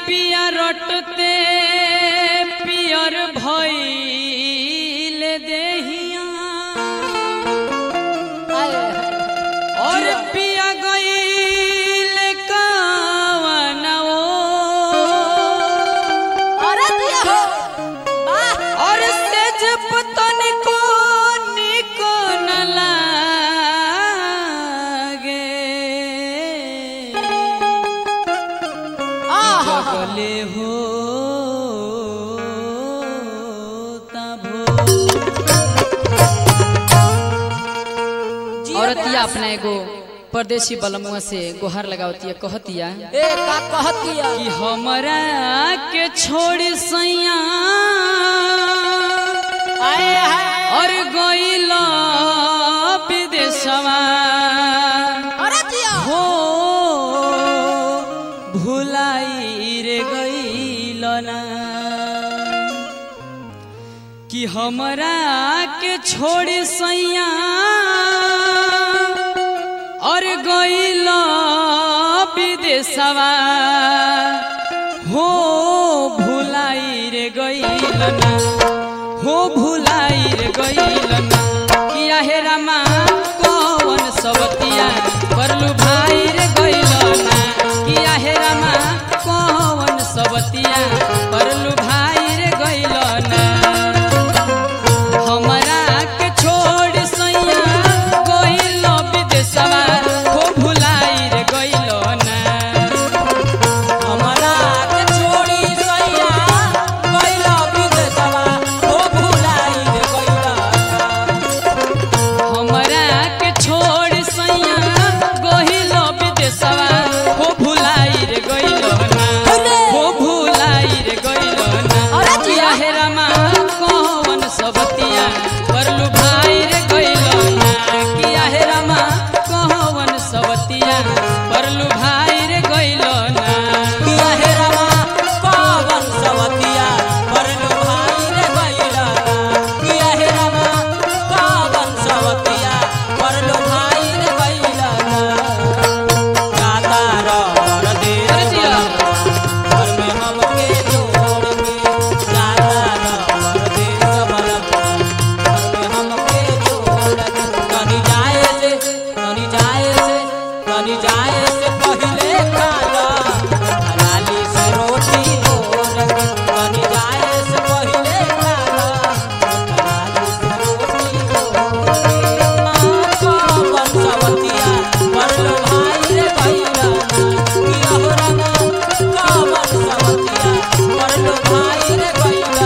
पिया रटते पियर भइल देहिया और पिया गइल कावनवो अरे दिया हो वाह और सेज पतन को निक न लागे आहा जगले हो तभो औरतिया अपना एगो परदेसी बलमुआ से गोहर लगावतिया कहतिया ए का कहतिया कि हमरा के छोड़ सैया आए हाय और गइल विदेशवा अरे दिया हो भुलाई रे गइल ना कि हमरा के छोड़ सैया और गइल विदेशवा हो भुलाई रे गइल ना हो भुलाई रे गइल ना किया हे रामा कौन सबतिया परलू भाई रे गइल ना किया हे रामा कौन सबतिया परलू भाई रे गइल ना हमरा के छोड़ सैया गइल विदेशवा हो भुलाई रे गइल ना हमरा के छोड़ी सैया गइला विदेशवा ओ भुलाई रे गइला हमरा के छोड़ सैया गइल विदेशवा हो भुलाई रे गइल ना हो भुलाई रे गइल ना अरे जिया। हे रामा कौन सबतिया परलू भाई रे गइल ना किया हे रामा कौन सबतिया परलू भाई रे गइल ना किया हे रामा पावन सवतिया परलो भाई रे गइला किया हे रामा पावन सवतिया परलो भाई रे गइला गाता रह दे अरे जिया। घर में हमके जोड़ के गाता रह दे सबलम घर में हमके जोड़ के कहीं जाए से कहीं जाए से कहीं जाए से पहले खाला हलाली से रोटी बोल के कहीं जाए से पहले खाला हलाली से रोटी बोल के पावन सवतिया परलो भाई रे भैया किया हो रामा पावन सवतिया परलो भाई रे भैया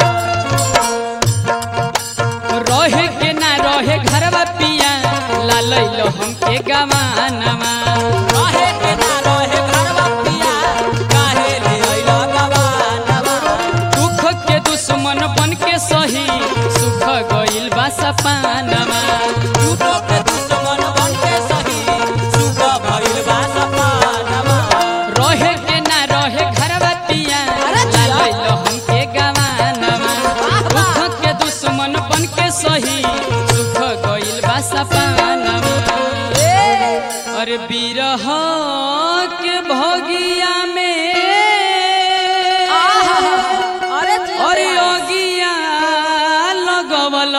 रहे के ना रहे घरवा पिया लालैलो हमके गवानमा रहे के ना रहे घरवा पिया काहे ले अइला गवानवा दुख के दुश्मन बन के सही सुख गइल बा सपानमा झूठो के दुश्मन बन के सही सुख भइल बा सपानवा रहे के ना रहे घरवा पिया अरे जिया। लालैलो हमके गवानमा वाह, वाह। दुख के दुश्मन बन के सही सुख गइल बा सपानमा अरे बिरह के भगिया में अरे अरे अगिया लगवल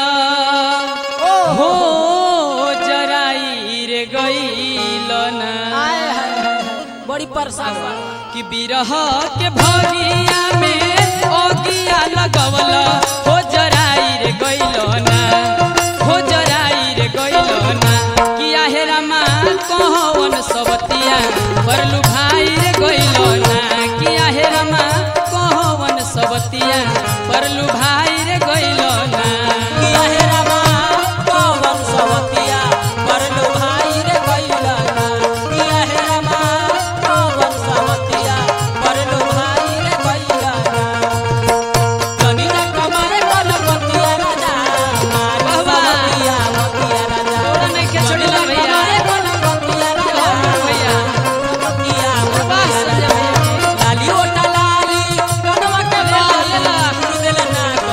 हो जराई रे गइल ना बड़ी परेशान बा कि बिरह के भगिया में अगिया लगवल हो जराई रे गइल ना हो जराई रे गइल ना किया हे रामा कौन सबतिया परलू भाई रे गइल ना किया हे रामा कौन सबतिया परलू भाई रे गइल ना किया हे रामा पवन सवतिया परलो भाई रे गइला किया हे रामा पवन सवतिया परलो भाई रे गइला कनी ना कमारे कनपतिया राजा मारे वाह, वाह। सवतिया मतिया राजा थोड़ा नहीं के छोड़िला भैया कमारे कनपतिया राजा भैया मतिया बस मतिया भैया लाली ओटा लाली कनवा के ला, ला, बाली ला। गुरु देला ना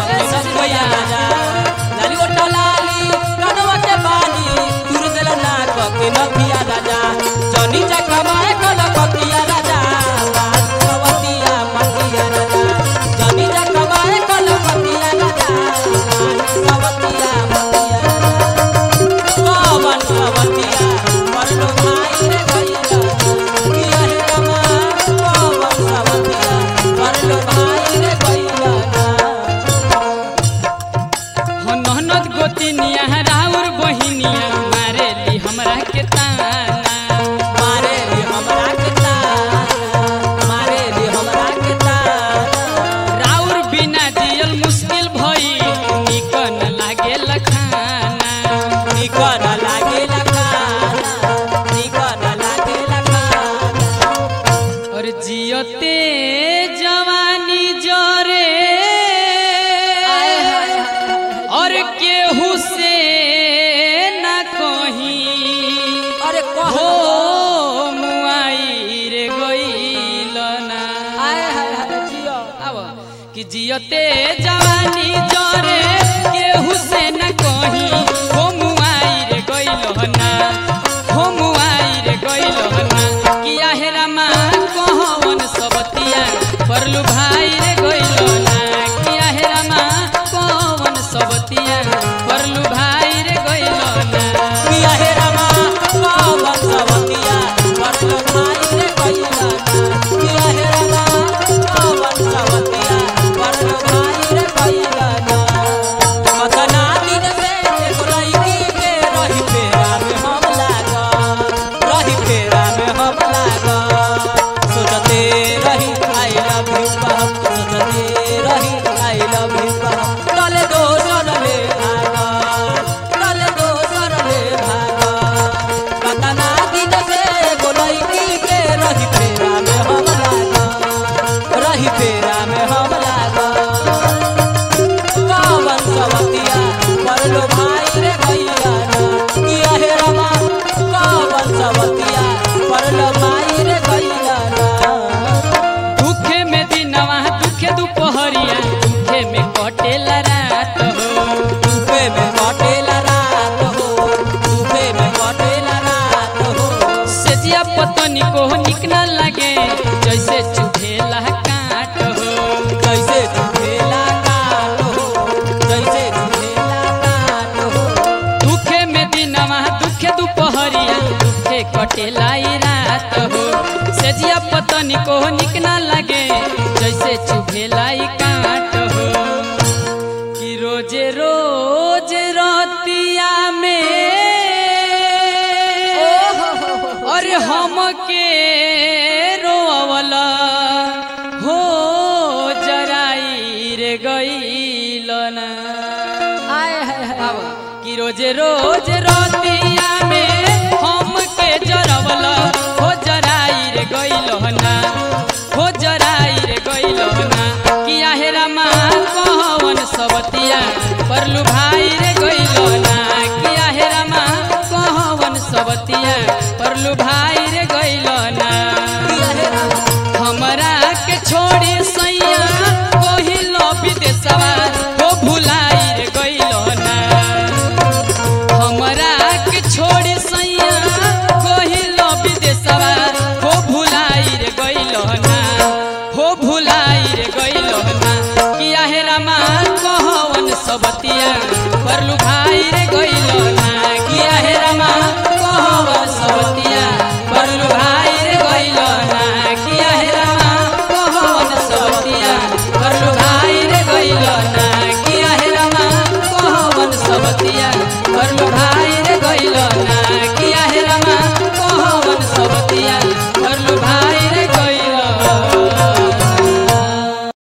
ताना मारे ली हमरा के ताना मारे ली हमरा के ताना राउर बिना जियल मुश्किल भई निकन लागे लखाना निकन लागे लखाना निकन लागे लखाना और जियते जवानी जरे और केहू से न कहीं अरे कह हो मुआई रे गईल ना आए हाय हाय जियो आव कि जियते जवानी जरे केहू से न कहीं हो मुआई रे गईल ना हो मुआई रे गईल ना कि आहेरा माँ कहवन सबतिया परलू भाई रे गईल ना कि आहेरा माँ कहवन सबतिया परलू भाई रे गईल ना किया हे रमा पावन सवतिया परलो भाई रे कइला किया हे रमा पावन सवतिया परलो भाई रे कइला कतना दिन से एक लड़की के रही फेरा में हम लागा रही फेरा में हम लागा सोचते रही आई लव यू कहम सोचते रही आई लव यू कहम चले दो चले भागा चले दो चले भागा कतना दिन से एगो लड़की के रही फेरा में हम लागा रही फेरा में हम लागा पावन सवतिया परलो भाई रे भैया किया हे रमा पावन सवतिया परलो भाई रे भैया दुखे में दिनवा दुखे दुपहरिया दुखे में कटेला रात हो डूबे में कटेला रात हो डूबे में कटेला रात हो सेजिया पतनी को निक न लगे जैसे चुभेला काट हो जैसे झूठेला काट हो जैसे झूठेला काट हो दुखे में दिनवा दुखे दुपहरिया दुखे कटेला ई रात हो सेजिया पतनी को निक न लगे जैसे चुभेला ई काट हो कि रोजे रोज रतिया में और हमके रोवला हो जराई रे गईल ना आए हाय हाय कि रोज रोज रतिया में हमके जरवला हो जराई रे गईल ना हो जराई रे गईल ना कि आहेरा माँ कहवन सबतिया परलू भाई रे गईल ना कि आहेरा माँ कहवन सबतिया परलू भाई रे गईल ना किया हे रमा हमरा के छोड़ी सैया कोहिल विदेशवा हो भुलाई रे गइलो ना हमरा के छोड़ी सैया कोहिल विदेशवा हो भुलाई रे गइलो ना हो भुलाई रे गइलो ना किया हे रामा कहवन सबतिया परलू भाई रे गइलो ना किया हे रामा कहवन सबतिया परलू भाई रे गइलो ना किया हे रामा कहवन सबतिया परलू भाई रे गइलो ना किया हे रामा कहवन सबतिया परलू भाई